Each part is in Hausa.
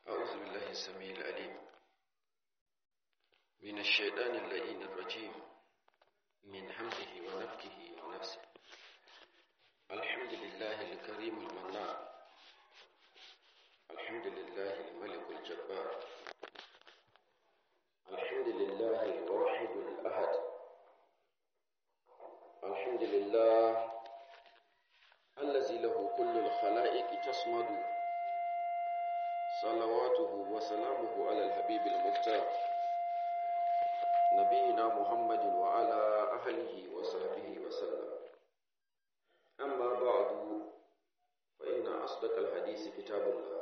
أعوذ بالله السميع العليم من الشيطان اللئيم الرجيم من حمده ونفكه ونفسه الحمد لله الكريم المنان الحمد لله الملك الجبار الحمد لله الواحد الأحد الحمد لله الذي له كل الخلائق تصمد صلواته وسلامه على الحبيب المختار نبينا محمد وعلى أهله وصحبه وسلم أما بعد فإن أصدق الحديث كتاب الله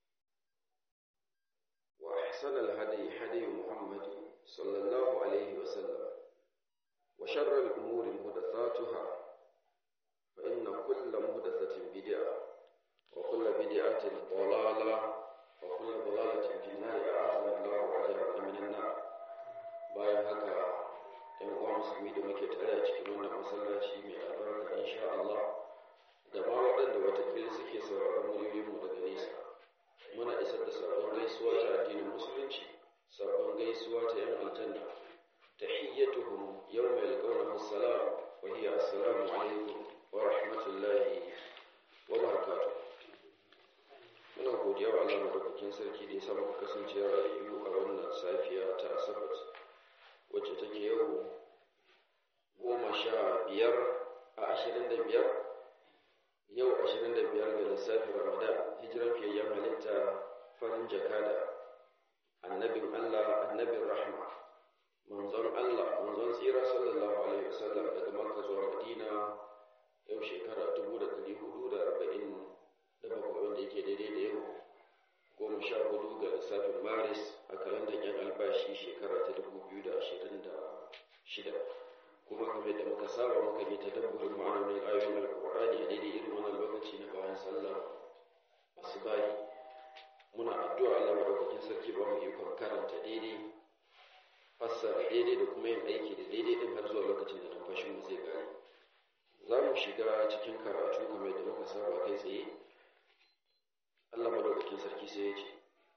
وأحسن الهدي هدي محمد صلى الله عليه وسلم وشر الأمور محدثاتها فإن كل محدثة بدعة وكل بدعة ضلالة وكل ضلالة في النار أعاذنا الله وأجرنا من النار bayan haka ‘yan uwa musulmi da muke tare a cikin wannan masallaci mai albarka insha Allah da ma waɗanda watakila suke sauraron muryoyinmu daga nesa muna isar da sabon gaisuwa ta addinin musulunci sabon gaisuwa ta ‘yan aljanna tahiyyatuhum yawma yalqawnahu assalam wa hiya assalamu alaikum wa rahmatullahi wa barakatuh muna godiya wa Allah madaukakin sarki da ya samu kasance rayu a wannan safiya ta asabar wacce take yau goma sha biyar a ashirin da biyar yau ashirin da biyar ga lissafin ramadan hijiran fiyayyen halitta farin jakada annabin allah annabin rahma manzon allah manzon tsira sallallahu alaihi wasallam daga makka zuwa madina yau shekara dubu da ɗari hudu da arba'in da bakwai wanda yake daidai da yau goma sha hudu ga lissafin maris a kalandar yan albashi shekara ta dubu biyu da ashirin da shida kuma kamar da muka saba muka yi ta dabburin ma'anonin ayoyin alkur'ani a daidai irin wannan lokaci na bayan sallah asubahi muna addu'a Allah madaukakin sarki ba mu ikon karanta daidai fassara daidai da kuma yin aiki da daidai din har zuwa lokacin da numfashin mu zai gane za mu shiga cikin karatu kamar da muka saba kai tsaye Allah madaukakin sarki sai ya ce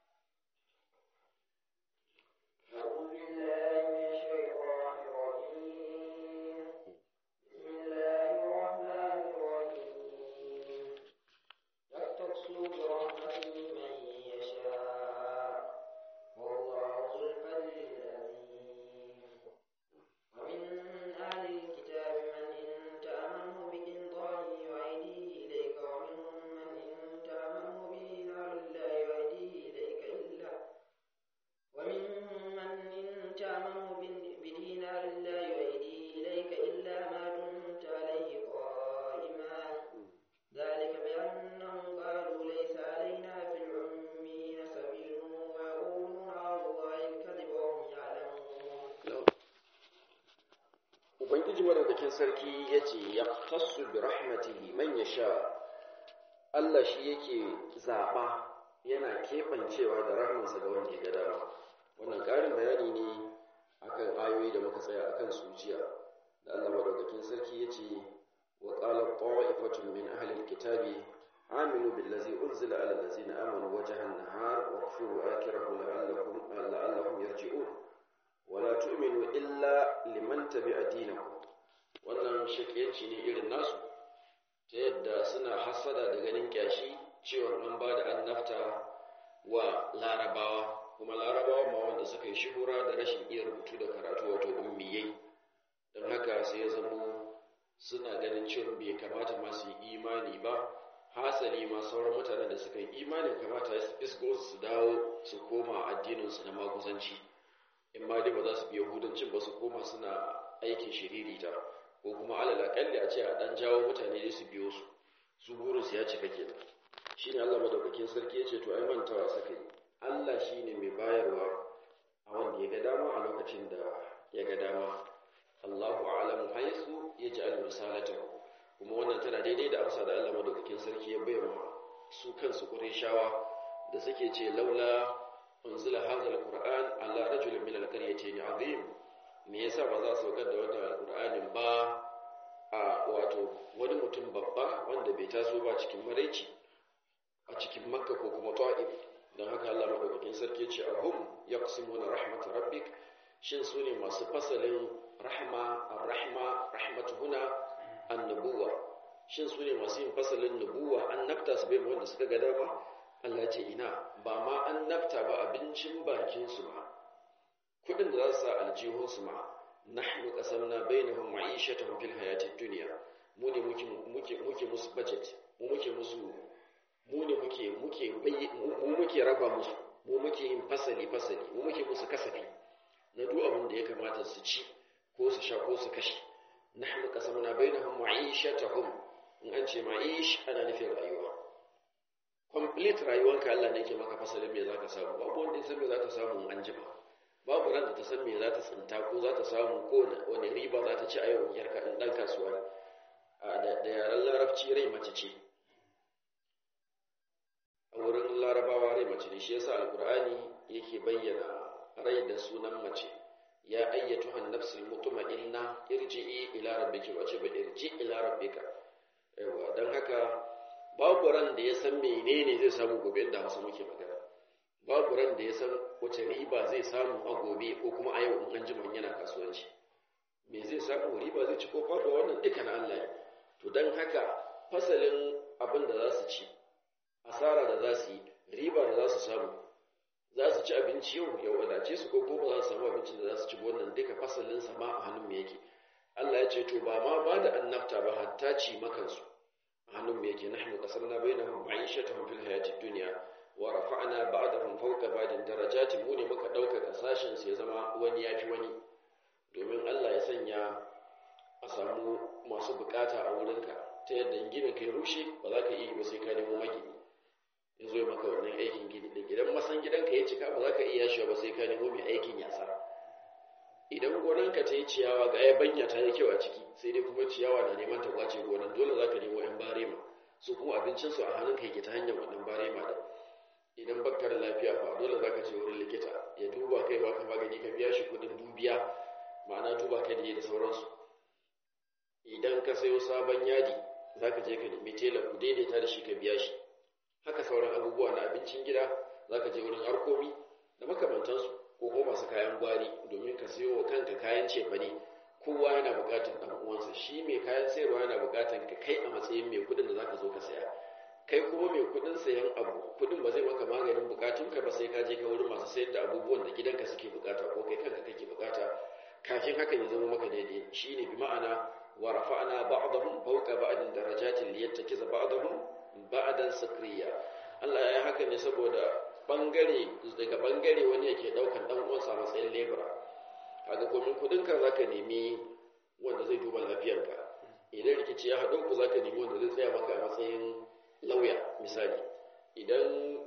Ubangiji madaukakin sarki ya ce, Ya tasu bi rahmatihi man ya sha, Allah shi yake zaɓa yana keɓancewa da rahmansa ga wanda ya ga dama. Wannan ƙarin bayani ne akan ayoyi da muka tsaya akan suciya, da Allah madaukakin sarki ya ce, Wa ƙala ta'ifatun min ahlil kitabi aminu billazi unzila ala allazina amanu wajhan nahar wa kfuru akhirahu la'allakum la'allahum yarji'un. wala tu'minu illa liman tabi'a dinakum wannan shakiyanci ne irin nasu ta yadda suna hasada da ganin kyashi cewa an ba da annabta wa larabawa kuma larabawa ma wanda suka yi shuhura da rashin iya rubutu da karatu wato ummiyai don haka sai ya zamo suna ganin cewa bai kamata ma su yi imani ba hasali ma sauran mutanen da suka yi imanin kamata su isgo su dawo su koma addininsu na maguzanci in ma dai ba za su bi yahudancin ba su koma suna aikin shiririta ko kuma alal akalli a ce a dan jawo mutane dai su biyo su su burin su ya cika kenan shine Allah madaukakin sarki ya ce to ai mantawa saka yi Allah shine mai bayarwa a wanda ya ga dama a lokacin da ya ga dama Allahu a'lamu haythu yaj'al risalatahu kuma wannan tana daidai da amsa da Allah madaukakin sarki ya bayyana su kansu Qurayshawa da suke ce laula unzila hadha alquran ala rajulin min alqaryatayn azim me yasa ba za su saukar da wannan alqur'anin ba a wato wani mutum babba wanda bai taso ba cikin maraici a cikin makka ko kuma ta'if don haka Allah madaukakin sarki ce ahum yaqsimuna rahmat rabbik shin su ne masu fasalin rahma ar-rahma rahmatu huna annabuwa shin su ne masu yin fasalin nubuwa annabta su bai wanda suka ga dama Allah ce ina ba ma annabta ba abincin bakin su ma kudin da za su sa aljihun su ma nahnu qasamna bainahum ma'ishatahum fil hayatid dunya mu ne muke muke muke musu budget mu muke musu mu ne muke muke mu muke raba musu mu muke yin fasali fasali mu muke musu kasafi na duk abin da ya kamata su ci ko su sha ko su kashe nahnu qasamna bainahum ma'ishatahum in an ce ma'ish ana nufin rayuwa complete rayuwanka Allah ne ke maka fasalin me zaka samu babu wanda ya san me zaka samu an jima babu ran da ta san me za ta tsinta ko za ta samu ko wani riba za ta ci a yau yarka in dan kasuwa da yaren larabci rai mace ce a wurin larabawa rai mace ne shi yasa alkur'ani yake bayyana rai da sunan mace ya ayyatu an nafsul mutma'inna irji'i ila rabbiki wace ba irji ila rabbika yawa dan haka babu ran da ya san menene zai samu gobe da Hausa muke magana babu ran da ya san wace riba zai samu a gobe ko kuma a yau in an jima yana kasuwanci me zai samu riba zai ci ko faɗo wannan duka na Allah ne to dan haka fasalin abin da za su ci asara da za su yi riba da za su samu za su ci abinci yau ya wadace su ko ko ba za su samu abincin da za su ci wannan duka fasalin sama a hannun mu yake Allah ya ce to ba ma ba da annabta ba hatta ci makansu a hannun mu yake nahnu qasamna bainahum ma'ishatahum fil hayatid dunya wa rafa'na ba'dahum fawqa ba'din darajatin mu ne muka dauka sashen su ya zama wani yafi wani domin Allah ya sanya a samu masu bukata a wurinka ta yadda ginin kai rushe ba za ka iya ba sai ka nemo magini ya zo maka wannan aikin gini din idan masan gidanka ya cika ba za ka iya shi ba sai ka nemo mai aikin yasa idan gonanka ta yi ciyawa ga ya banya ta yi kyau a ciki sai dai kuma ciyawa na neman ta kwace gonan dole za ka nemo yan barema su kuma abincinsu a hannunka yake ta hanyar wannan barema da idan baka da lafiya fa dole za ka je wurin likita ya duba kai ba ka magani ka biya shi kuɗin dubiya ma'ana duba kai da da sauransu idan ka sayo sabon yadi za ka je ka nemi tela ku daidaita da shi ka biya shi haka sauran abubuwa na abincin gida za ka je wurin arkomi da makamantansu ko kuma masu kayan gwari domin ka sayo wa kanka kayan cefane kowa yana buƙatar ɗan uwansa shi mai kayan sayarwa yana buƙatar ka kai a matsayin mai kuɗin da za ka zo ka saya kai kuma mai kuɗin sayan abu kuɗin ba zai maka maganin buƙatunka ba sai ka je ka wurin masu sayar da abubuwan da gidanka suke buƙata ko kai kanka kake buƙata kafin hakan ya zama maka daidai shine bi ma'ana wa rafa'na ba'dahum fawqa ba'din darajatin liyattakiza ba'dahum ba'dan sakriya Allah ya yi haka ne saboda bangare daga bangare wani yake daukan dan uwansa matsayin lebura kaga komin kudin ka zaka nemi wanda zai duba lafiyarka idan rikici ya haɗo ku zaka nemi wanda zai tsaya maka a matsayin lauya misali idan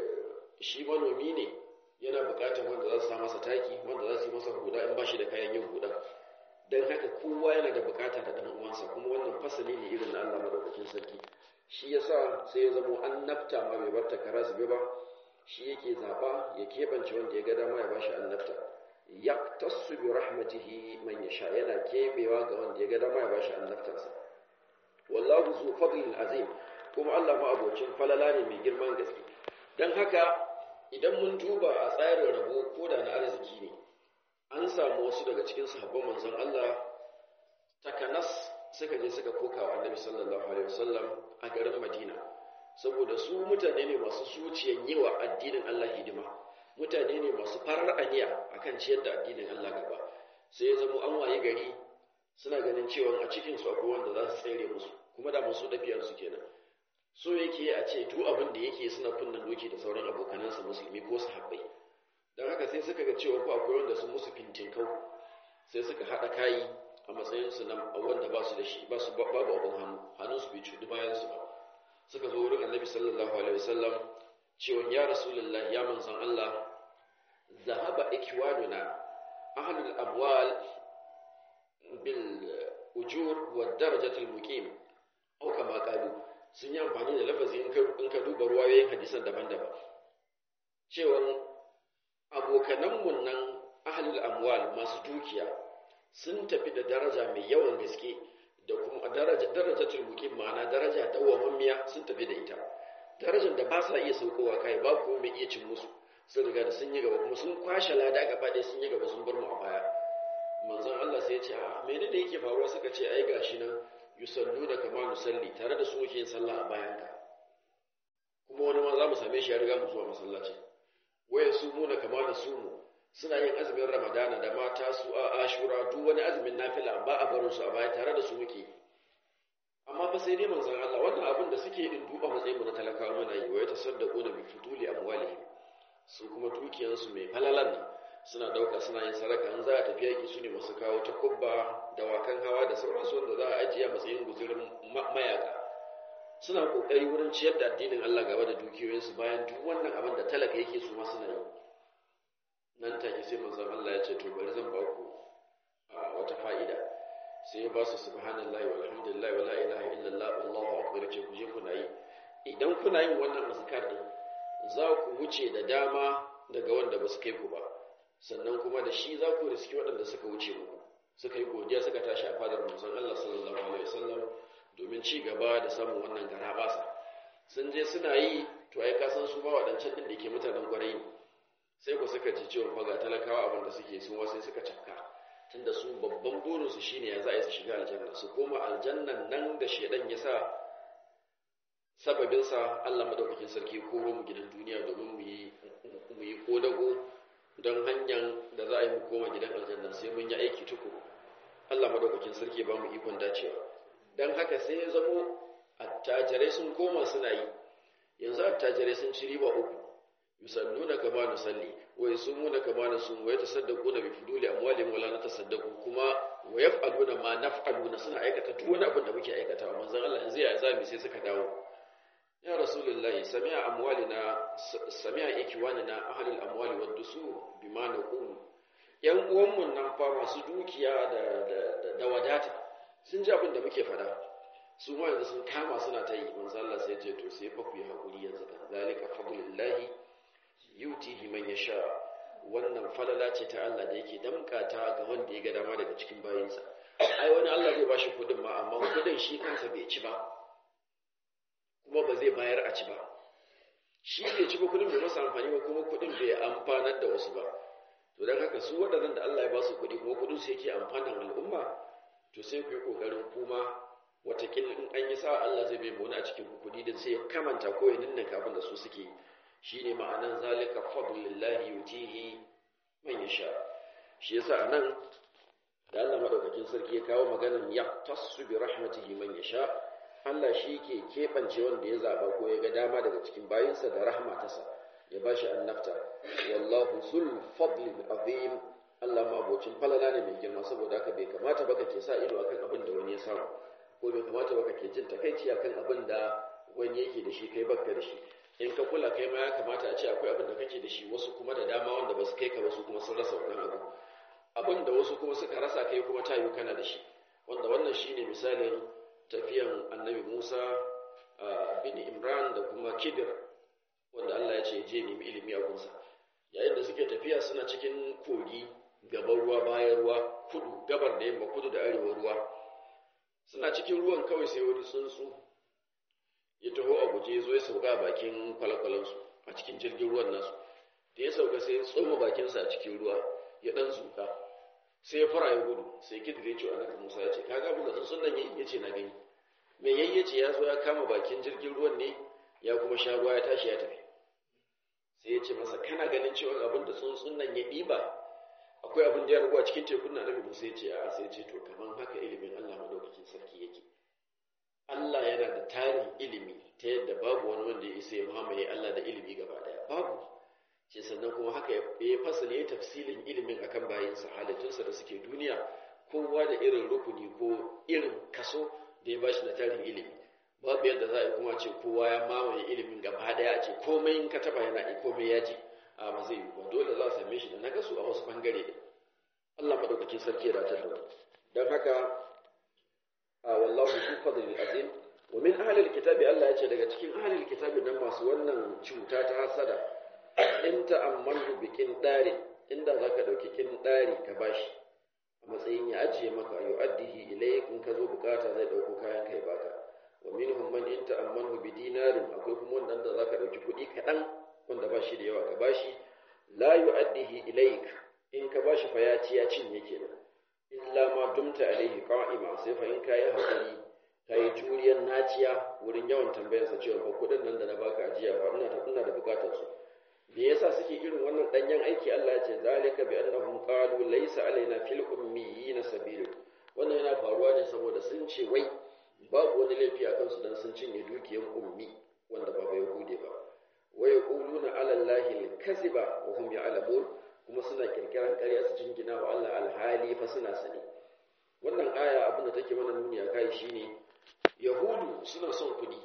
shi manomi ne yana buƙatar wanda za su sa masa taki wanda za su yi masa huda in ba shi da kayan yin huda don haka kowa yana da buƙata da ɗan uwansa kuma wannan fasali ne irin na Allah madaukakin sarki shi yasa sai ya zamo annabta ma bai bar takara zube ba shi yake zaba ya keɓance wanda ya ga dama ya bashi annabta yaktasu bi rahmatihi man yasha yana kebewa ga wanda ya ga dama ya bashi annabtarsa wallahu zu fadlin azim kuma Allah ma abocin falala ne mai girman gaske dan haka idan mun duba a tsarin rabo ko da na arziki ne an samu wasu daga cikin sahabban manzon Allah takanas suka je suka koka wa annabi sallallahu alaihi wasallam a garin Madina saboda su mutane ne masu zuciyan yi wa addinin Allah hidima mutane ne masu farar aniya akan ciyar da addinin Allah gaba sai ya zama an waye gari suna ganin cewa a cikin su akwai wanda za su tsere musu kuma da masu dafiyar su kenan so yake a ce duk abin da yake suna kunnan doki da sauran abokanansa musulmi ko sahabbai don haka sai suka ga cewa ko akwai wanda sun musu fintinkau sai suka haɗa kayi a matsayinsu na wanda ba su da shi ba su babu abin hannu hannun su bai cuɗi bayan su ba suka zo wurin annabi sallallahu alaihi wasallam cewa ya rasulullah ya manzon Allah zahaba ikwanuna ahlul abwal bil ujur wa darajatul muqim au kama qalu sun yi amfani da lafazi in ka duba ruwayoyin hadisan daban-daban cewa abokananmu nan ahlul amwal masu dukiya sun tafi da daraja mai yawan gaske da kuma daraja darajatul muqim ma'ana daraja dawwamammiya sun tafi da ita darajar da ba sa iya saukowa kai ba kuma mai iya cin musu sun riga da sun yi gaba kuma sun kwashe lada gaba ɗaya sun yi gaba sun bar mu a baya manzon Allah sai ya ce a mene da yake faruwa suka ce ai gashi nan yusalluna kama nusalli tare da su muke yin sallah a bayan ka kuma wani ma za mu same shi ya riga mu zuwa masallaci waya su muna kama da su mu suna yin azumin ramadana da mata su a ashura duk wani azumin nafila ba a barin su a baya tare da su muke amma fa sai dai manzon Allah wannan abin da suke din duba matsayin mu na talakawa muna yi wa ya tasaddaqu na bi futuli amwalihim su kuma dukiyansu mai falalan nan suna dauka suna yin sadaka in za a tafi yaki su ne masu kawo ta kubba da wakan hawa da sauransu wanda za a ajiye a matsayin guzurin mayaka suna kokari wurin ciyar da addinin Allah gaba da dukiyoyinsu bayan duk wannan abin da talaka yake su ma suna yi nan take sai manzon Allah ya ce to bari zan ba ku wata fa'ida sai ya ba su subhanallahi walhamdulillahi wala ilaha illallah wallahu akbar ce ku je kuna yi idan kuna yin wannan azkar din za ku wuce da dama daga wanda ba su kai ku ba sannan kuma da shi za ku riski waɗanda suka wuce muku suka yi godiya suka tashi a fadar manzon Allah sallallahu alaihi wasallam domin ci gaba da samun wannan gara basa sun je suna yi to ai kasan su ba waɗancan din da ke mutanen kwarai ne sai ku suka ji cewa fa ga talakawa abin da suke sun sai suka cafka tunda su babban burinsu shine ya za a yi su shiga aljanna su koma aljannan nan da shedan ya sa sababinsa Allah madaukakin sarki koro mu gidan duniya domin mu yi mu yi kodago don hanyar da za a yi mu koma gidan aljanna sai mun yi aiki tukuru Allah madaukakin sarki ba mu ikon dacewa dan haka sai ya zamo attajirai sun koma suna yi yanzu attajirai sun ci riba uku yusalluna kama nusalli wa yasumuna kama nasum wa yatasaddaquna bi fuduli amwalihim wala natasaddaqu kuma wa yaf'aluna ma naf'aluna suna aikata duk wani abin da muke aikatawa manzon Allah yanzu ya zami sai suka dawo ya rasulullahi sami'a amwalina sami'a ikwanina ahlul amwali wad dusur bima naqulu yan uwanmu nan fa masu dukiya da da da wadata sun ji abin da muke fada su ma yanzu sun kama suna ta yi manzo Allah sai ce to sai fa ku yi hakuri yanzu kan zalika fadlullahi yutihi man yasha wannan falala ce ta Allah da yake damkata ga wanda ya ga dama daga cikin bayinsa ai wani Allah zai bashi kudin ma amma kudin shi kansa bai ci ba kuma ba zai bayar a ci ba shi bai ci ba kudin bai masa amfani ba kuma kudin bai amfanar da wasu ba to don haka su waɗannan da Allah ya ba su kuɗi kuma kudin su yake amfanar al'umma to sai ku yi ƙoƙarin kuma watakila in an yi sa Allah zai bai wani a cikin kuɗi da sai ya kamanta ko ya ninninka abin da su suke shine ma'anan zalika fadlillahi yutihi man yasha shi yasa anan da Allah madaukakin sarki ya kawo maganar ya tasu bi rahmatihi man yasha Allah shi ke keɓance wanda ya zaba ko ya ga dama daga cikin bayinsa da rahma tasa ya bashi annabta wallahu zul fadlil azim Allah ma bocin falala ne mai girma saboda haka bai kamata ba ke sa ido akan abin da wani ya samu ko bai kamata ba ke jin takaici akan abin da wani yake da shi kai bakka da shi in ka kula kai ma ya kamata a ce akwai abin da kake da shi wasu kuma da dama wanda ba su kai ka ba su kuma sun rasa wannan abu abin da wasu kuma suka rasa kai kuma ta yi kana da shi wanda wannan shine misalin tafiyan annabi Musa bin Imran da kuma Kidir wanda Allah ya ce je nemi ilimi a gunsa yayin da suke tafiya suna cikin kogi gaban ruwa bayan ruwa kudu gabar da yamma kudu da arewa ruwa suna cikin ruwan kawai sai wani tsuntsu ya taho a guje zo ya sauka a bakin kwalakwalansu a cikin jirgin ruwan nasu da ya sauka sai ya tsoma bakinsa a cikin ruwa ya dan zuka sai ya fara ya gudu sai kidire ce annabi Musa ya ce ka ga buga tsuntsun nan yayi yace na gani me yayi yace ya zo ya kama bakin jirgin ruwan ne ya kuma sha ruwa ya tashi ya tafi sai ya ce masa kana ganin cewa abin da tsuntsun nan ya ɗiba akwai abin da ya ragu a cikin tekun na annabi Musa ya ce a sai ya ce to kaman haka ilimin Allah madaukakin sarki yake Allah yana da tarin ilimi ta yadda babu wani wanda ya isa ya mamaye Allah da ilimi gaba daya babu ce sannan kuma haka ya fasali ya tafsilin ilimin akan bayinsa halittunsa da suke duniya kowa da irin rukuni ko irin kaso da ya bashi na tarin ilimi babu yadda za a yi kuma ce kowa ya mamaye ilimin gaba daya a ce komai in ka taba yana komai ya ji a ba zai yi ba dole za a same shi da nagasu a wasu bangare ne Allah madaukakin sarki ya dace da don haka a wallahu zu fadlil azim wa min ahli alkitabi Allah ya ce daga cikin ahli alkitabi nan masu wannan cuta ta hasada in ta'ammalu bi dari inda zaka dauki dari ka bashi a matsayin ya ajiye maka yu'addihi ilayk in ka zo bukata zai dauko kayan kai baka wa minhum man in ta'ammalu bi dinarin akwai kuma wanda wannan da zaka dauki kuɗi kaɗan wanda ba shi da yawa ka bashi la yu'addihi ilaik in ka bashi fa ya ci ya cinye kenan illa ma dumta alaihi qa'ima sai fa in kai hakuri kai juriyar naciya wurin yawan tambayar sa cewa fa kuɗin nan da na baka ajiya fa ina ta ina da bukatar su me yasa suke irin wannan danyen aiki Allah ya ce zalika bi annahum qalu laysa alaina fil ummiyina sabilu wannan yana faruwa ne saboda sun ce wai babu wani laifi a kansu dan sun cinye dukiyar ummi wanda ba bai hude ba wa yaquluna ala allahi al-kaziba wa hum ya'lamun kuma suna kirkiran ƙarya su jingina wa Allah alhali fa suna sani wannan aya abin da take mana nuni a kai shine yahudu suna son kuɗi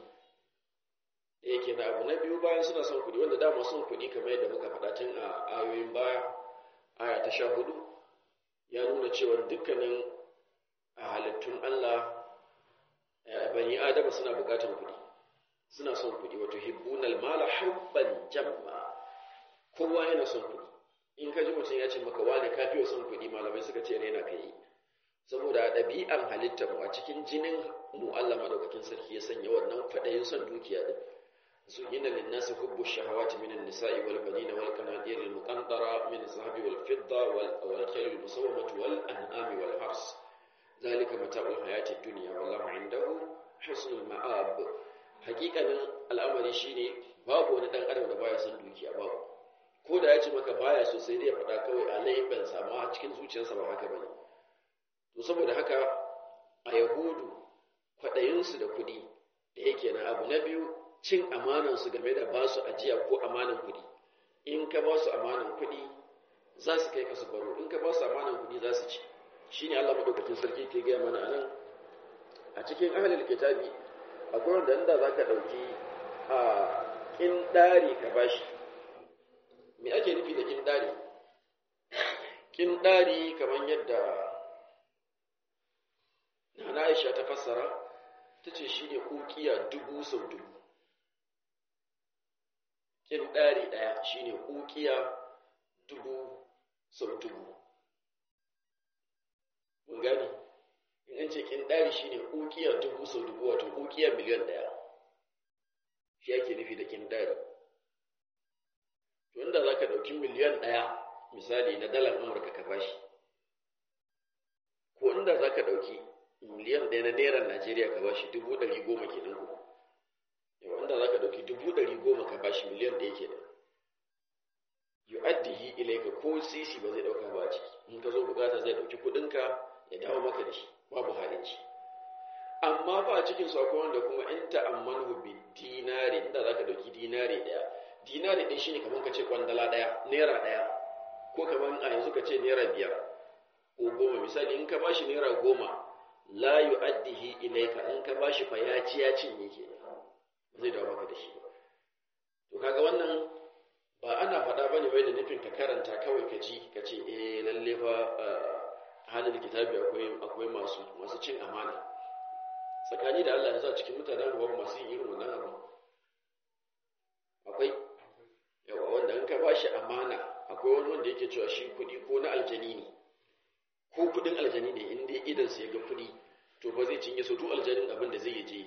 yake na abu na biyu bayan suna son kuɗi wanda dama son kuɗi kamar yadda muka faɗa tun a ayoyin baya aya ta sha hudu ya nuna cewa dukkanin a halittun Allah bani adama suna buƙatar kuɗi suna son kuɗi wato hibbunal mala hubban jamma kowa yana son kuɗi in ka ji mutum ya ce maka wane ka fiye son kuɗi malamai suka ce raina ka yi saboda ɗabi'an halittar mu a cikin jinin mu Allah madaukakin sarki ya sanya wannan kwaɗayin son dukiya din زين للناس حب الشهوات من النساء والبنين والقناطير المقنطرة من الذهب والفضة والخيل المسومة والأنعام والحرث ذلك متاع الحياة الدنيا والله عنده حسن المآب حقيقة الأمر شيني babu wani dan adam da baya son dukiya babu ko da ya ce maka baya so sai dai ya faɗa kawai a laifin sa amma cikin zuciyarsa ba haka bane to saboda haka a yahudu kwaɗayinsu da kuɗi da yake na abu na biyu cin amanansu game da ba su ajiya ko amanan kuɗi in ka ba su amanan kuɗi za su kai ka su baro in ka ba su amanan kuɗi za su ci shi ne allah maɗaukakin sarki ke gaya mana a nan a cikin ahalil kitabi akwai wanda inda za ka ɗauki a ƙinɗari ka ba shi me ake nufi da ƙinɗari ƙinɗari kamar yadda na aisha ta fassara ta ce shi ne ƙuƙiya dubu sau dubu kin ɗari ɗaya shi ne ƙuƙiya dubu sau dubu mun gani in an ce kin ɗari shi ne ƙuƙiya dubu sau dubu wato ƙuƙiya miliyan ɗaya shi ake nufi da kin ɗari to inda za ka ɗauki miliyan ɗaya misali na dalar amurka ka bashi ko inda za ka ɗauki miliyan ɗaya na naira najeriya ka bashi dubu ɗari goma kenan ko yau inda za ka ɗauki dubu ɗari goma ka bashi miliyan ɗaya ke da yu'addihi ilaika ko sisi ba zai ɗauka ba a ciki in ka zo bukata zai ɗauki kuɗinka ya dawo maka da shi babu halinci amma ba a cikin su akwai wanda kuma in ta'ammanu bi dinari inda za ka ɗauki dinari ɗaya dinari ɗaya shine kamar ka ce kwandala ɗaya naira ɗaya ko kamar a yanzu ka ce naira biyar ko goma misali in ka bashi naira goma la yu'addihi ilaika in ka bashi fa ya ci ya cinye kenan zai dawo maka da shi to kaga wannan ba ana faɗa bane wai da nufin ka karanta kawai ka ji ka ce eh lalle fa halin kitabi akwai akwai masu masu cin amana tsakani da Allah yanzu a cikin mutanen ruwa masu yin irin wannan abu akwai yawa wanda in ka bashi amana akwai wani wanda yake cewa shi kuɗi ko na aljani ne ko kuɗin aljani ne in dai idan sai ga kuɗi to ba zai cinye su duk aljanin abin da zai je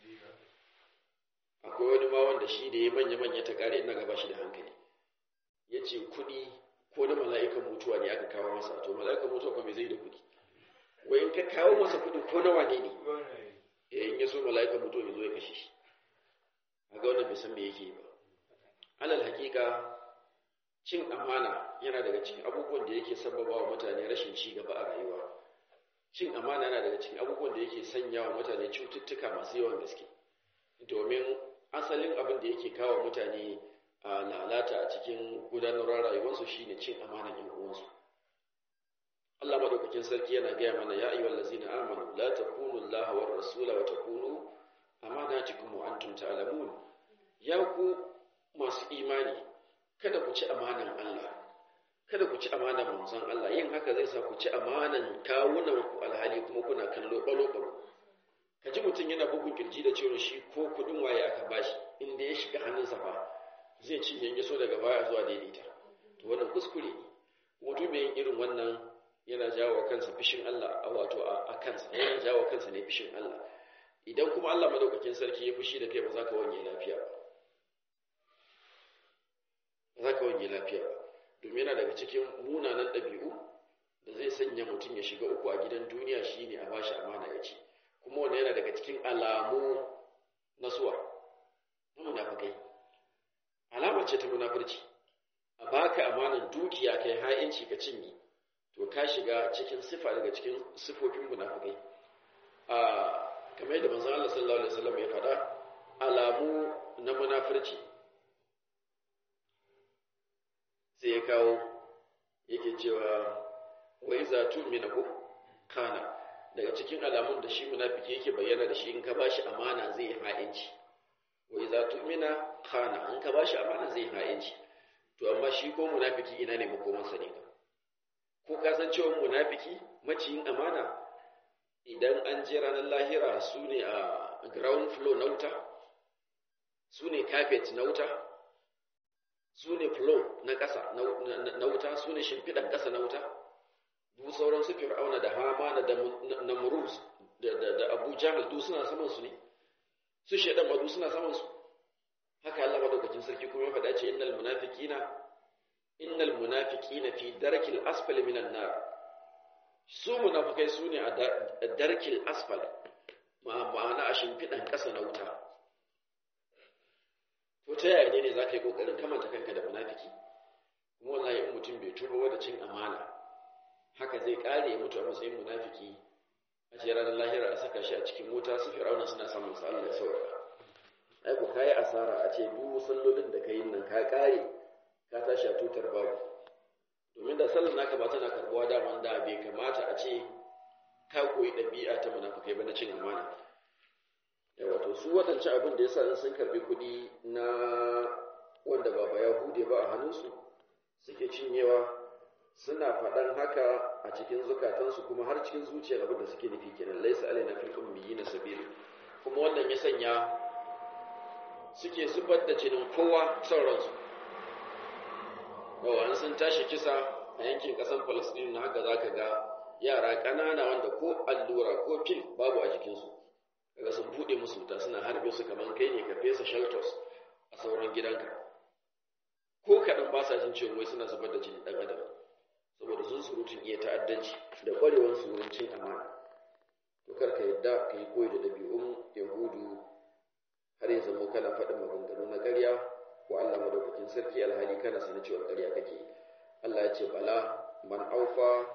akwai wani ma wanda shi da ya manya-manya ta kare ina gaba shi da hankali ya ce kuɗi ko na mala'ikan mutuwa ne aka kawo masa to mala'ikan mutuwa kuma zai da kuɗi wai in ka kawo masa kuɗi ko na wane ne ya in ya so mala'ikan mutuwa ya zo ya kashe shi a ga wannan bai san me yake ba alal hakika cin amana yana daga cikin abubuwan da yake sababa wa mutane rashin ci gaba a rayuwa cin amana yana daga cikin abubuwan da yake sanya wa mutane cututtuka masu yawan gaske domin asalin abin da yake kawo mutane a lalata a cikin gudanarwar rayuwarsu shine cin amanan yan uwansu Allah madaukakin sarki yana gaya mana ya ayyuhal ladzina amanu la takunu Allah war rasula wa takunu amanatikum wa antum ta'lamun ya ku masu imani kada ku ci amanan Allah kada ku ci amanan manzon Allah yin haka zai sa ku ci amanan kawunan ku alhali kuma kuna kallo balo balo ka ji mutum yana bugun kirji da cewa shi ko kudin waye aka bashi inda ya shiga hannunsa fa zai ci yanke so daga baya zuwa daidaita to wannan kuskure ne mutum mai yin irin wannan yana jawo kansa fishin Allah a wato a kansa yana jawo kansa ne fishin Allah idan kuma Allah madaukakin sarki ya fushi da kai ba za ka wanye lafiya ba ba za ka wanye lafiya ba domin yana daga cikin munanan ɗabi'u da zai sanya mutum ya shiga uku a gidan duniya shine a bashi amana ya ci kuma wannan yana daga cikin alamu na suwa na munafikai alamar ce ta munafurci a baka amanan dukiya kai ha'inci ka cinye to ka shiga cikin sifa daga cikin sifofin munafikai a kamar yadda manzon Allah sallallahu alaihi wasallam ya faɗa alamu na munafurci sai ya kawo yake cewa wai za tu mina ko kana daga cikin alamun da shi munafiki yake bayyana da shi in ka bashi amana zai ha'inci wai za tu mina kana in ka bashi amana zai ha'inci to amma shi ko munafiki ina ne makomansa ne ko ka san cewa munafiki maciyin amana idan an je ranar lahira su ne a ground floor na wuta su ne carpet na wuta su ne floor na ƙasa na wuta su ne shimfiɗan ƙasa na wuta duk sauran su fir'auna da hamana da namrus da abu jahal duk suna saman su ne su shaidan ma duk suna saman su haka Allah madaukakin sarki kuma ya faɗa ce innal munafiqina innal munafiqina fi darkil asfali minan nar su munafikai su ne a darkil asfal ma'ana a shimfiɗan ƙasa na wuta to ta yaya ne ne za ka yi ƙoƙarin kamanta kanka da munafiki kuma wallahi in mutum bai tuba wa da cin amana haka zai ƙare ya mutu a matsayin munafiki a ce ranar lahira a saka shi a cikin wuta su fir'auna suna samun sa Allah ya saurara ai ku kai asara a ce duk sallolin da kai nan ka ƙare ka tashi a tutar babu domin da sallar naka ba tana karbuwa daman da bai kamata a ce ka koyi ɗabi'a ta munafukai ba na cin amana yawa to su waɗancan abin da yasa sun karbi kuɗi na wanda ba ba yahude ba a hannunsu suke cinyewa suna faɗan haka a cikin zukatansu kuma har cikin zuciyar abin da suke nufi kenan laisa alaina fil ummiyina sabil kuma wannan ya sanya suke zubar da jinin kowa son ransu yawa an sun tashi kisa a yankin ƙasar Palestine na haka zaka ga yara ƙanana wanda ko allura ko fil babu a jikinsu kaga sun buɗe musu wuta suna harbe su kamar kai ne ka fesa shelters a sauran gidanka ko kaɗan ba sa jin cewa wai suna zubar da jinin ɗan adam saboda sun surutun iya ta'addanci da ƙwarewar su wurin cin amana to kar ka yadda ka yi koyi da ɗabi'un yahudu har ya zamo kana faɗin maganganu na ƙarya wa Allah madaukakin sarki alhali kana sanin cewa ƙarya kake Allah ya ce bala man aufa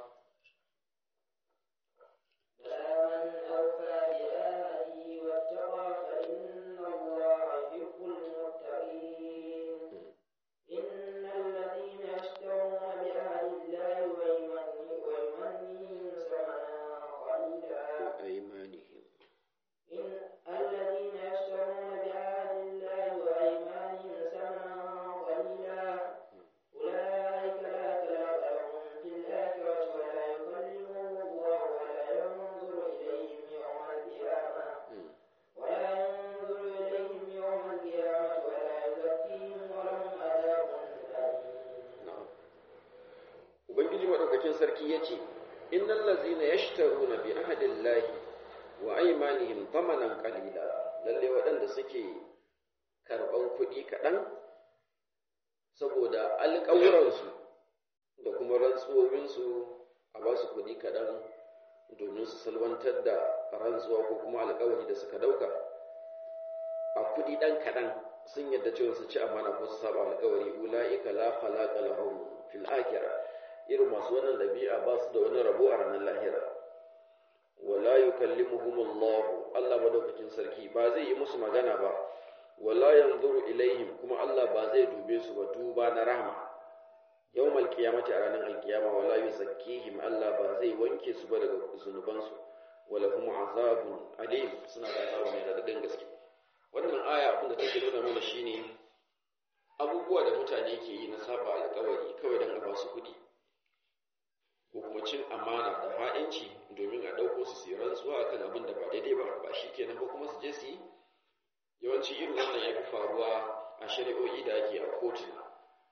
madaukakin sarki ya ce innal ladzina yashtaruna bi ahdillahi wa aymanihim thamanan qalila lalle waɗanda suke karɓan kuɗi kaɗan saboda alƙawuransu da kuma rantsuwowinsu a ba su kuɗi kaɗan domin su salwantar da rantsuwa ko kuma alƙawari da suka ɗauka a kuɗi ɗan kaɗan sun yadda cewa su ci amana ko su saba alƙawari ula'ika la khalaqa lahum fil akhirah irin masu wannan dabi'a ba su da wani rabo a ranar lahira wala yukallimuhum Allah Allah madaukakin sarki ba zai yi musu magana ba wala yanzuru ilaihim kuma Allah ba zai dube su ba duba na rahma yawmal qiyamati a ranar alkiyama wala yuzakkihim Allah ba zai wanke su ba daga zunubansu wala hum azabun alim suna da azaba mai radadin gaske wannan aya abin da take nuna mana shine abubuwa da mutane ke yi na saba alƙawari kawai don a ba su kuɗi ko kuma cin amana da ha'inci domin a ɗauko su su rantsuwa akan abin da ba daidai ba ba shi kenan ba kuma su je su yi yawanci irin wannan ya fi faruwa a shari'o'i da ake a kotuna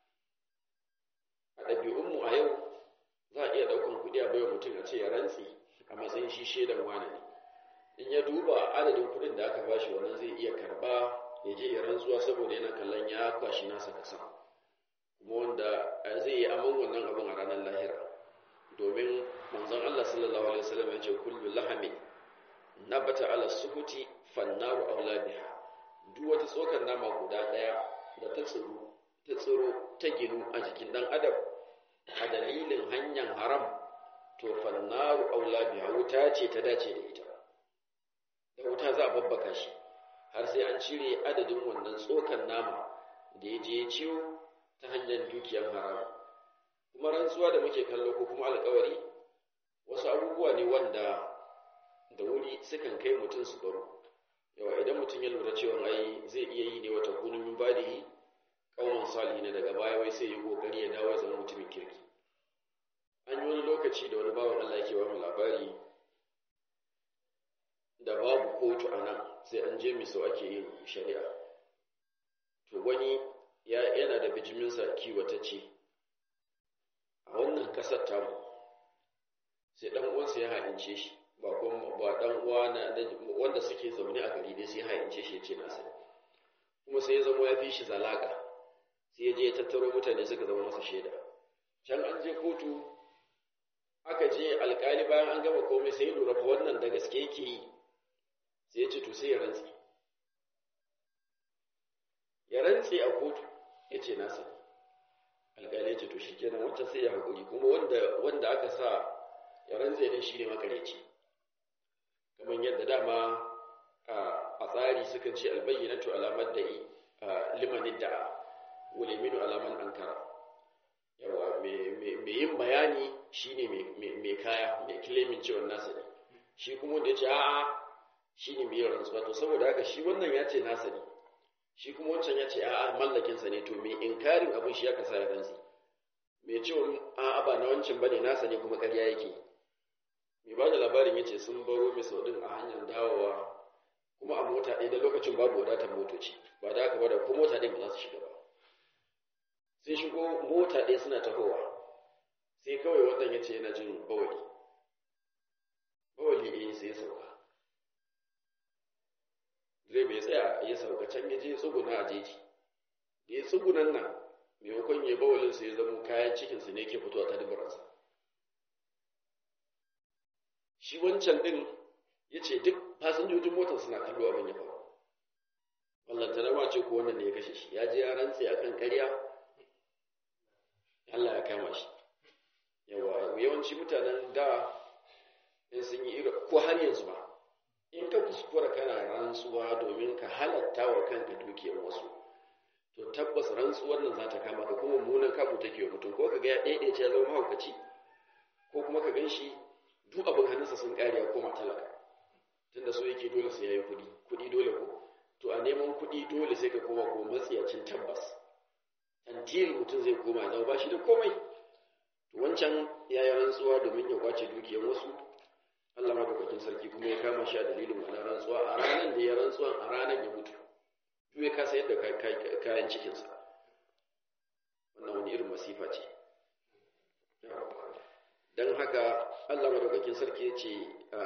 a ɗabi'unmu a yau za a iya ɗaukan kuɗi a baiwa mutum a ce ya rantsi a matsayin shi shaidan wane ne in ya duba adadin kuɗin da aka bashi wannan zai iya karɓa ya je ya rantsuwa saboda yana kallon ya kwashi nasa kasa kuma wanda zai yi aman wannan abin a ranar lahira domin manzon Allah sallallahu alaihi wasallam ya ce kullu lahami nabata ala suhuti fannaru aula biha duk wata tsokar nama guda daya da ta tsiro ta tsiro ta ginu a jikin dan adam a dalilin hanyar haram to fannaru aula biha wuta ce ta dace da ita da wuta za a babbaka shi har sai an cire adadin wannan tsokan nama da ya je ciwo ta hanyar dukiyar haram kuma rantsuwa da muke kallo ko kuma alkawari wasu abubuwa ne wanda da wuri sukan kai mutum su baro yawa idan mutum ya lura cewa ai zai iya yi ne wata kunun min badihi kauman salihi ne daga baya wai sai yi kokari ya dawo ya zama mutumin kirki an yi wani lokaci da wani bawan Allah yake ba mu labari da babu kotu a nan sai an je miso ake yin shari'a to wani yana da bijiminsa kiwatacce a wannan kasar tamu sai dan uwansa ya haɗince shi ba kuma ba dan uwa na wanda suke zaune a gari dai sai haɗince shi ya ce nasa kuma sai ya zama ya fi shi zalaka sai ya je ya tattaro mutane suka zama masa shaida can an je kotu aka je alkali bayan an gama komai sai ya lura fa wannan da gaske yake yi sai ya ce to sai ya rantse ya rantse a kotu ya ce nasa alkali ya ce to shi kenan wancan sai ya haƙuri kuma wanda wanda aka sa ya rantse ne shi ne makareci kamar yadda dama a tsari sukan ce albayyanatu alamar da limanin da'a wuliminu alaman ankara yawa mai yin bayani shine mai kaya mai kilimin cewa nasa ne shi kuma wanda ya ce a'a shine mai yin rantsuwa to saboda haka shi wannan ya ce nasa ne shi kuma wancan ya ce a'a mallakinsa ne to mai inkarin abin shi ya kasa ya rantsi mai cewa a'a ba na wancan bane nasa ne kuma ƙarya yake mai ba da labarin ya ce sun baro mai saudin a hanyar dawowa kuma a mota ɗaya da lokacin babu wadatar motoci ba da haka ba da ko mota ɗin ba za su shiga ba sai shigo mota ɗaya suna tahowa sai kawai wannan ya ce yana jin bawali bawali ɗaya sai ya sauka direba ya tsaya ya sauka can ya je tsuguna a jeji da ya tsugunan nan maimakon ya bawalin sai ya zama kayan cikinsa ne ke fitowa ta dubaransa shi wancan ɗin ya ce duk fasinjojin motar suna kallo abin ya faru wallanta ma ce ko wannan ne ya kashe shi ya je ya rantse a kan ƙarya Allah ya kama shi yawa yawanci mutanen da in sun yi irin ko har yanzu ba in ka kuskura kana rantsuwa domin ka halatta wa kanka dukiyar wasu to tabbas rantsuwar nan za ta kama ka kuma munan kamu take wa mutum ko ka ga ya ɗaiɗaice ya zama mahaukaci ko kuma ka gan shi duk abin hannunsa sun ƙare ya koma talaka tunda so yake dole sai yayi kuɗi kuɗi dole ko to a neman kuɗi dole sai ka koma ko matsiyacin tabbas tantiri mutum zai koma zama ba shi da komai to wancan ya yi rantsuwa domin ya kwace dukiyar wasu Allah madaukakin sarki kuma ya kama shi a dalilin wannan rantsuwa a ranar da ya rantsuwa a ranar ya mutu duk ya kasa yadda kayan cikinsa wannan wani irin masifa ce don haka Allah madaukakin sarki ya ce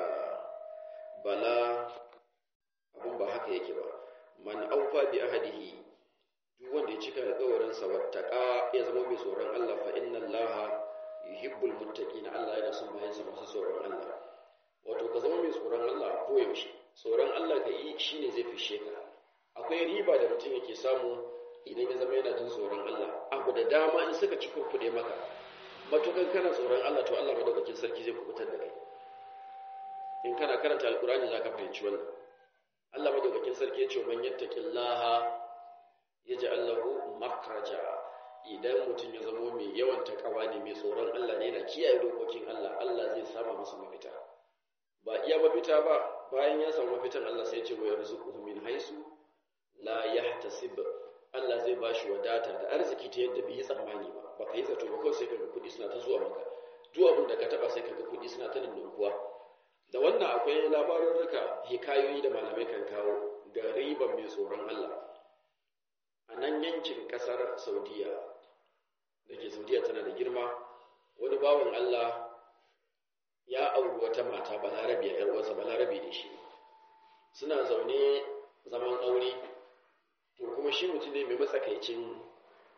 bala abin ba haka yake ba man aufa bi ahadihi duk wanda ya cika alƙawarinsa wattaqa ya zama mai tsoron Allah fa inna Allah yuhibbul muttaqin Allah yana son bayansa masu tsoron Allah wato ka zama mai tsoron Allah ko yaushe tsoron Allah ka yi shine zai fishe ka akwai riba da mutum yake samu idan ya zama yana jin tsoron Allah abu da dama in suka ci kurkude maka matukan kana tsoron Allah to Allah madaukakin sarki zai kubutar da kai in kana karanta alkurani zaka fahimci wannan Allah madaukakin sarki ya ce man yattaqillaha yaj'al lahu makhraja idan mutum ya zama mai yawan takawa ne mai tsoron Allah ne yana kiyaye dokokin Allah Allah zai sama masa mafita ba iya mafita ba bayan ya samu mafitan Allah sai ya ce wa yarzuquhu min haisu la yahtasib Allah zai bashi wadata da arziki ta yadda bai yi tsammani ba baka yi zato ba kawai sai kaga kuɗi suna ta zuwa maka duk abin da ka taba sai kaga kuɗi suna ta ninninkuwa da wannan akwai labarurruka hikayoyi da malamai kan kawo ga riban mai tsoron Allah a nan yankin kasar Saudiya da ke Saudiya tana da girma wani bawan Allah ya auri wata mata balarabiya yar uwarsa balarabi ne shi suna zaune zaman aure to kuma shi mutum ne mai matsakaicin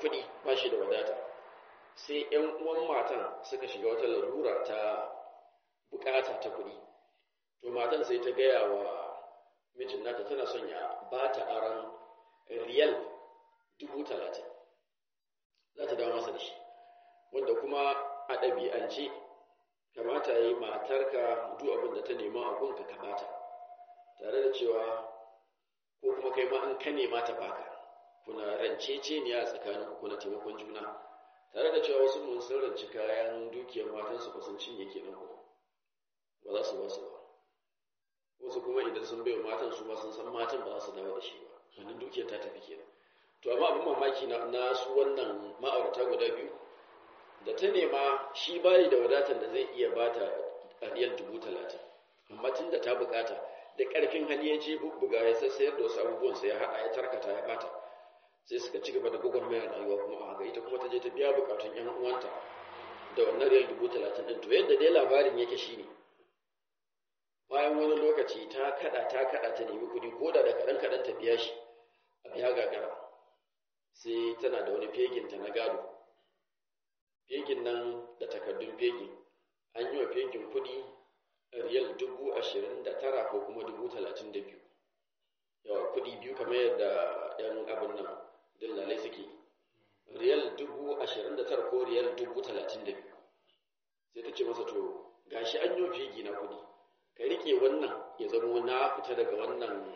kuɗi ba shi da wadata sai ‘yan uwan matan suka shiga wata larura ta bukata ta kuɗi to matan sai ta gaya wa mijin nata tana son ya ba ta aron riyal dubu talatin za ta dawo masa da shi wanda kuma a ɗabi'ance kamata ya yi matarka duk abin da ta nema a gunka ka bata tare da cewa ko kuma kai ma in ka nema ta baka kuna ranceceniya a tsakanin kuna taimakon juna tare da cewa wasu mun sun ranci kayan dukiyar matansu ba sun cinye kenan ku ba za su ba su ba wasu kuma idan sun bai matan su ma sun san matan ba za su dawo da shi ba wannan dukiyar ta tafi kenan to amma abin mamaki na su wannan ma'aurata guda biyu da ta nema shi bayi da wadatar da zai iya bata riyal dubu talatin amma tun da ta bukata da ƙarfin hali ya je bubbuga ya sassayar da wasu abubuwan sai ya haɗa ya tarkata ya bata sai suka ci gaba da gwagwarmayar rayuwa kuma a haka ita kuma ta je ta biya bukatun yan uwanta da wannan riyal dubu talatin ɗin to yadda dai labarin yake shine bayan wani lokaci ta kaɗa ta kaɗa ta nemi kuɗi ko da da kaɗan kaɗan ta biya shi a biya gagara sai tana da wani feginta na gado fegin nan da takardun fegin an yi wa fegin kuɗi riyal dubu ashirin da tara ko kuma dubu talatin da biyu yawa kuɗi biyu kamar yadda yan abin nan dillalai suke riyal dubu ashirin da tara ko riyal dubu talatin da biyu sai ta ce masa to gashi an yi wa fegi na kuɗi ka rike wannan ya zamo na fita daga wannan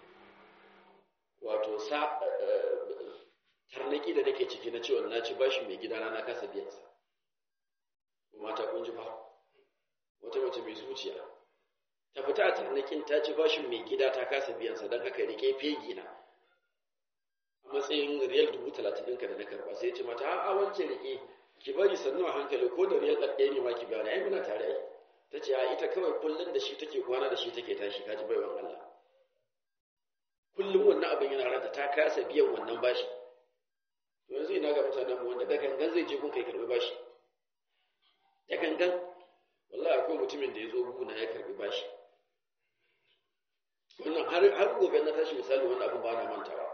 wato sa tarnaki da nake ciki na cewa na ci bashi mai gidana na kasa biyansa mata kun ji ba wata mace mai zuciya ta fita a tarnakin ta ci bashin mai gida ta kasa biyansa don haka rike fegi na a matsayin riyal dubu talatin ɗinka da na karba sai ce mata a wancan rike ki bari sannu a hankali ko da riyal ɗaɗɗaya ne ma ki gane ai muna tare ai ta ce a ita kawai kullum da shi take kwana da shi take tashi kaji baiwan Allah kullum wannan abin yana ranta ta kasa biyan wannan bashi to yanzu ina ga mutanen mu wanda da gangan zai je kun kai karbi bashi da gangan wallahi akwai mutumin da ya zo guna ya karbi bashi wannan har har gobe na tashi misali wannan abin ba na mantawa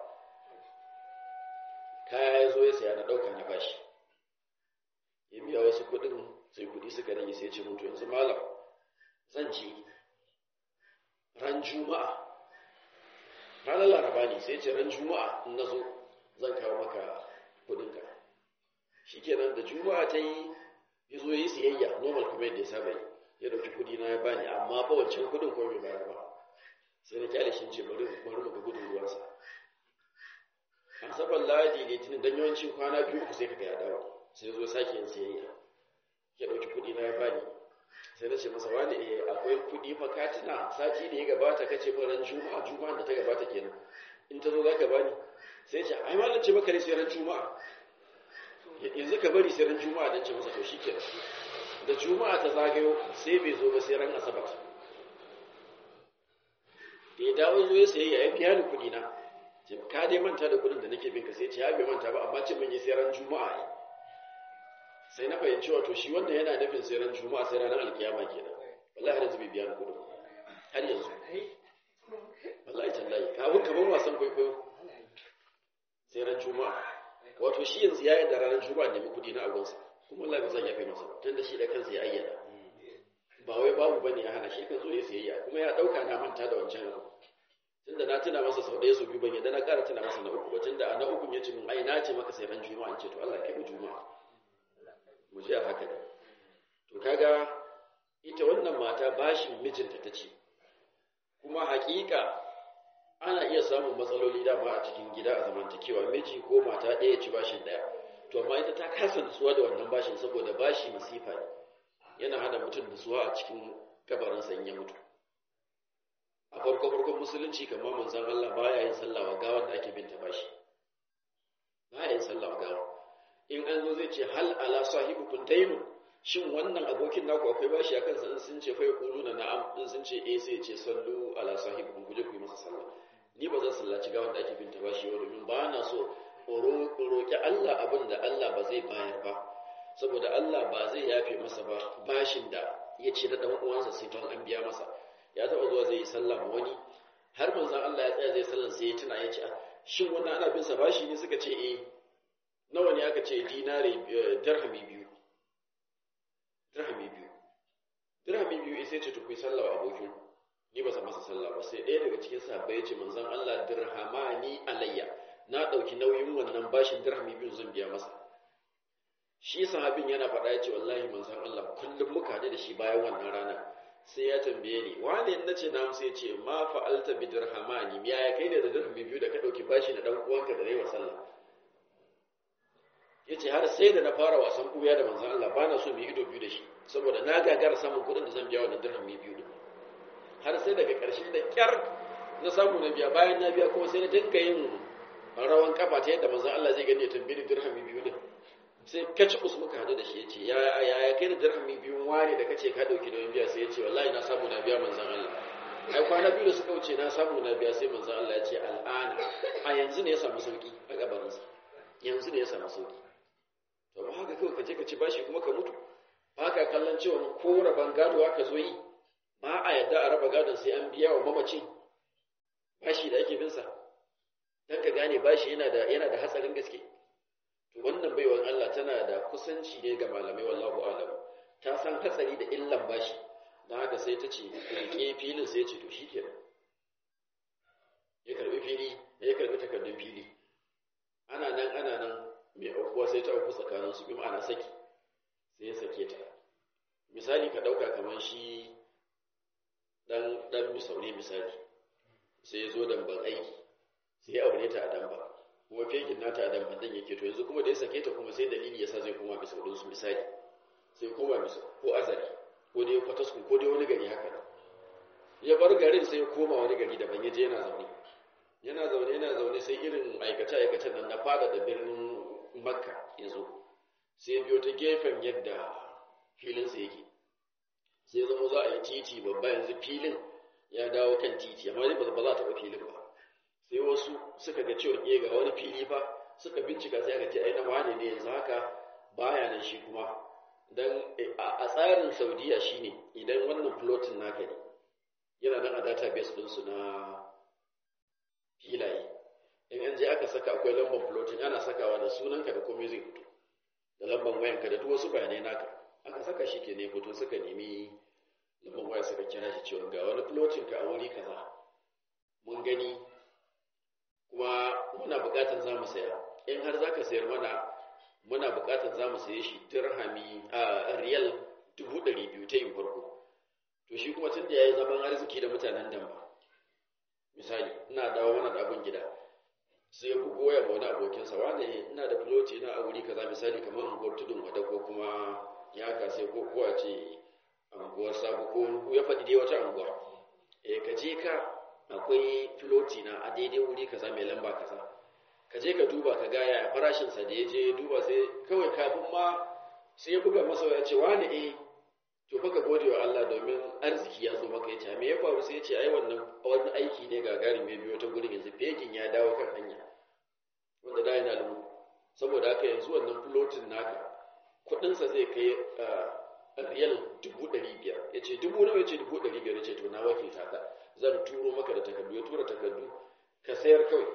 kaya ya zo ya saya na ɗauka na bashi ya biya wasu kuɗin sai kuɗi suka rage sai ce mutu yanzu malam zan je ran juma'a ranar laraba ne sai ce ran juma'a in na zo zan kawo maka kuɗinka shi kenan da juma'a ta yi ya zo ya yi siyayya normal kuma yadda ya saba yi ya ɗauki kuɗi na ya bani amma ba wancan kuɗin ko bai bayar ba sai na kyale shi ce bari bari mu ga gudun ruwansa asabar ladi litinin dan yawancin kwana biyu uku sai ka ga ya dawo sai zo sake yin siyayya ya ɗauki kuɗi na ya bani sai na ce masa wani eh akwai kuɗi fa katina sati da ya gabata kace fa ran juma'a juma'a da ta gabata kenan in ta zo za ka bani sai ce ai malam ce maka ne sai ran juma'a yanzu ka bari sai ran juma'a dan ce masa to shikenan da juma'a ta zagayo sai bai zo ba sai ran asabar da ya dawo zo ya sayayya ya biya ni kuɗi na ka dai manta da kuɗin da nake bin ka sai ce ya bai manta ba amma ce mun yi sai ran juma'a ne sai na fahimci wato shi wanda yana nufin sai ran juma'a sai ranar alkiyama kenan wallahi har yanzu bai biya ni kuɗin har yanzu wallahi tallahi ka wuka ban wasan kwaikwayo sai ran juma'a wato shi yanzu ya yi da ranar juma'a nemi kuɗi na agonsa kuma wallahi ba zan yafe masa tunda shi da kansa ya ayyana ba wai babu bane ya hana shi kan zo ya sayayya kuma ya dauka na manta da wancan abu tunda na tuna masa sau ɗaya sau biyu ban yadda na ƙara tuna masa na uku ba tunda a na uku ya ce min ai na ce maka sai ran juma'a in ce to Allah kai mu juma'a mu je a haka ne to kaga ita wannan mata bashin mijinta ta ce kuma haƙiƙa ana iya samun matsaloli dama a cikin gida a zamantakewa miji ko mata ɗaya ci bashin ɗaya to amma ita ta kasa nutsuwa da wannan bashin saboda bashi masifa ne yana hana mutum nutsuwa a cikin kabarinsa in ya mutu a farko farkon musulunci kamar manzon Allah baya yin sallah wa gawa da ake binta bashi baya yin sallah wa gawa in an zo zai ce hal ala sahibukum daynun shin wannan abokin naku akwai bashi a kansa in sun ce fa yaquluna na'am in sun ce eh sai ce sallu ala sahibukum kuje ku yi masa sallah ni ba zan sallaci gawa da ake binta bashi ba domin ba na so roƙi Allah abin da Allah ba zai bayar ba saboda Allah ba zai yafe masa ba bashin da ya ce da ɗan uwansa sai don an biya masa ya taɓa zuwa zai yi sallah ma wani har manzon Allah ya tsaya zai sallah sai ya tuna ya ce shin wannan ana bin sa bashi ne suka ce eh nawa ne aka ce dinare dirhami biyu dirhami biyu dirhami biyu sai ce tukui sallah wa abokin ni ba san masa sallah ba sai ɗaya daga cikin sahabbai ya ce manzon Allah dirhamani alayya na ɗauki nauyin wannan bashin dirhami biyu zan biya masa shi sahabin yana faɗa ya ce wallahi manzon Allah kullum muka haɗu da shi bayan wannan rana sai ya tambaye ni wane na ce na sai ce ma fa'alta bi dirhamani ya ya kai ne da dirhami biyu da ka ɗauki bashi na ɗan uwanka da nayi wa sallah ya ce har sai da na fara wasan ɓuya da manzon Allah ba na so mu yi ido biyu da shi saboda na gagara samun kuɗin da zan biya wannan dirhami biyu din har sai daga ƙarshen da ƙyar na samu na biya bayan na biya kuma sai na dinga yin rawan kafa ta yadda manzon Allah zai gani ya tambayi dirhami biyu din sai kaci us muka hadu da shi ya ce ya ya kai da dirhami biyu ware da kace ka dauki nauyin biya sai ya ce wallahi na samu na biya manzon Allah ai kwana biyu da suka wuce na samu na biya sai manzon Allah ya ce al'ana a yanzu ne ya samu sauki a gabarinsa yanzu ne ya samu sauki to ba haka kawai ka je ka ci bashi kuma ka mutu ba ka kallon cewa ko raban gado aka zo yi ba a yadda a raba gadon sai an biya wa mamacin bashi da ake binsa don ka gane bashi yana da yana da hatsarin gaske to wannan baiwan Allah tana da kusanci ne ga malamai wallahu alam ta san hatsari da illan bashi don haka sai ta ce rike filin sai ya ce to shikenan ya karbi fili ya karbi takardun fili ana nan ana nan mai aukuwa sai ta auku tsakanin su bi ma'ana saki sai ya sake ta misali ka dauka kamar shi dan dan misaune misali sai ya zo damban aiki sai ya aure ta a damba kuma fekin nata a damban dan yake to yanzu kuma da ya sake ta kuma sai dalili yasa zai koma misaurin su misali sai koma misau ko azari ko dai kwatasku ko dai wani gari haka ya bar garin sai ya koma wani gari daban ya je yana zaune yana zaune yana zaune sai irin aikace aikacen nan na fada da birnin makka yanzu sai biyo ta gefen yadda filinsa yake sai zama za a yi titi babba yanzu filin ya dawo kan titi amma ba za a taɓa filin ba sai wasu suka ga cewa iya ga wani fili fa suka bincika sai aka ce ai na wane ne yanzu haka baya nan shi kuma dan a tsarin saudiya shine idan wannan plotin naka ne yana nan a database ɗinsu na filaye in an je aka saka akwai lambar plotin ana sakawa da sunanka da komai zai fito da lambar wayanka da duk wasu bayanai naka aka saka shi ke ne fito suka nemi lambar waya suka kira shi cewa ga wani plotin ka a wuri kaza mun gani kuma muna buƙatar za mu saya in har za ka sayar mana muna buƙatar za mu saye shi dirhami a riyal dubu ɗari biyu ta yin farko to shi kuma tun da ya yi zaman arziki da mutanen damba misali ina dawo mana da abin gida sai ya bugo ya wani abokinsa wane ina da filoti na a wuri kaza misali kamar unguwar tudun wada ko kuma ya kase ko kuwa ce unguwar sabu ko ya faɗi dai wata unguwa eh ka je ka akwai filoti na a daidai wuri kaza mai lamba kaza ka je ka duba ka ga ya farashin sa da ya je duba sai kawai kafin ma sai ya buga masa ya ce wani eh to fa ka gode wa Allah domin arziki ya zo maka yace me ya faru sai ya ce ai wannan wani aiki ne gagarin mai biyo ta gurin yanzu fekin ya dawo kan hanya wanda da yana lumu saboda haka yanzu wannan flotin naka kudinsa zai kai riyal dubu ɗari biyar ya ce dubu nawa ya ce dubu ɗari biyar ya ce to na wakilta ka zan turo maka da takardu ya tura takardu ka sayar kawai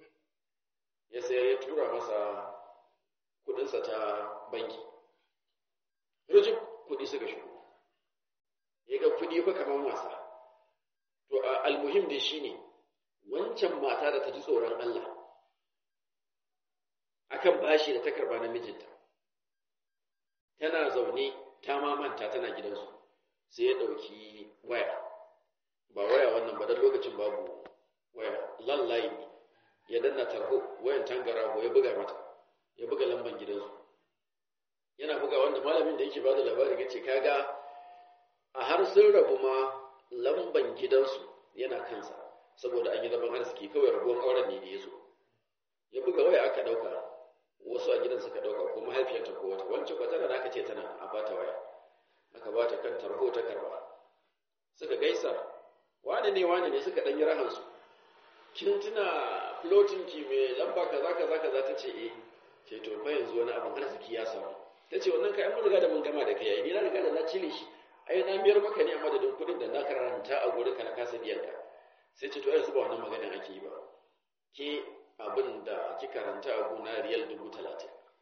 ya sayar ya tura masa kudinsa ta banki rajin kudi suka shigo ya ga kudi fa kamar wasa to almuhim dai shine wancan mata da ta ji tsoron Allah akan bashi da ta karba na mijinta tana zaune ta mamanta tana gidansu sai ya ɗauki waya ba waya wannan ba don lokacin babu waya lallayi ne ya danna tarho wayan tangaraho ya buga mata ya buga lamban gidansu yana buga wanda malamin da yake ba da labarin ya ce kaga a har sun rabu ma lamban gidansu yana kansa saboda an yi zaman arziki kawai rabuwar auren ne da ya zo ya buga waya aka ɗauka wasu a gidan suka ɗauka ko mahaifiyarta ko wata wancan ba tana da aka ce tana a bata waya aka bata kan tarho ta karba suka gaisa wane ne wane ne suka ɗan yi rahansu kin tuna flotin ki mai lamba kaza kaza kaza ta ce eh ce to fa yanzu wani abin arziki ya samu ta ce wannan kayan mun riga da mun gama da kai ai ni na riga da na cire shi ai na biyar maka ne a madadin kuɗin da na karanta a gurin ka na kasa biyan ka sai ce to yanzu ba wannan maganin ake yi ba ke abin da ki karanta a gona riyal dubu talatin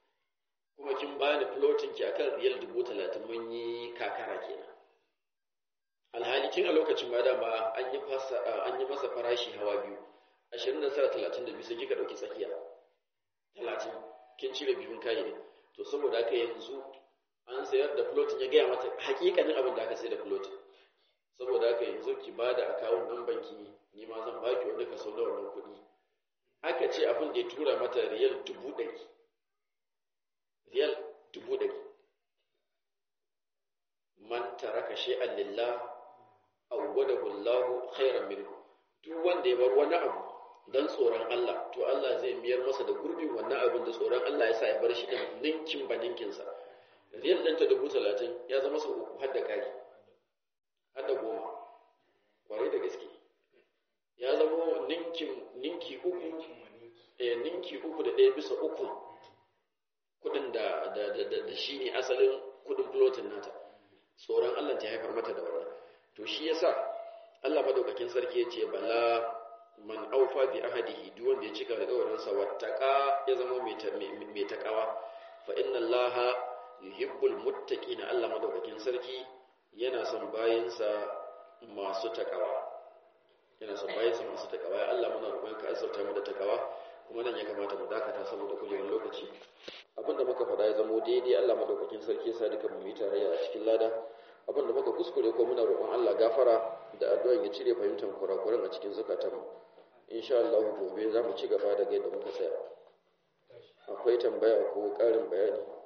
kuma kin bani floating ki akan riyal dubu talatin mun yi kakara kenan alhali kin a lokacin ma dama an yi fasa an yi masa farashi hawa biyu ashirin da tara talatin da biyu sai kika ɗauki tsakiya talatin kin cire biyun kayi to saboda haka yanzu an sayar da floating ya gaya mata hakikanin abin da aka sayar da floating saboda haka yanzu ki ba da akawun nan banki ni ma zan baki wani kaso na wannan kuɗi aka ce abin da ya tura mata riyal dubu ɗari riyal dubu ɗari man taraka shay'an lillah awwadahu Allahu khairan minhu duk wanda ya bar wani abu dan tsoron Allah to Allah zai miyar masa da gurbin wannan abin da tsoron Allah ya sa ya bar shi din ninkin ba ninkin sa riyal ɗanta dubu talatin ya zama sau uku har da kari har da goma kwarai da gaske ya zama ninkin ninki uku eh ninki uku da ɗaya bisa uku kudin da da da da shi ne asalin kudin floating nata tsoron Allah ta haifar mata da wannan to shi yasa Allah madaukakin sarki ya ce bala man aufa bi ahadihi duk wanda ya cika alƙawarin sa wattaqa ya zama mai mai takawa fa inna Allah yuhibbul muttaqina Allah madaukakin sarki yana son bayinsa masu takawa yana son bayinsa masu takawa ya Allah muna roƙon ka azurta mu da takawa kuma nan ya kamata mu dakata saboda kujerar lokaci abinda muka faɗa ya zamo daidai Allah madaukakin sarki ya sa duka mu yi tarayya a cikin lada abinda muka kuskure ko muna roƙon Allah gafara da addu'an ya cire fahimtar kurakuran a cikin zukatanmu insha Allah gobe za mu ci gaba daga yadda muka tsaya akwai tambaya ko ƙarin bayani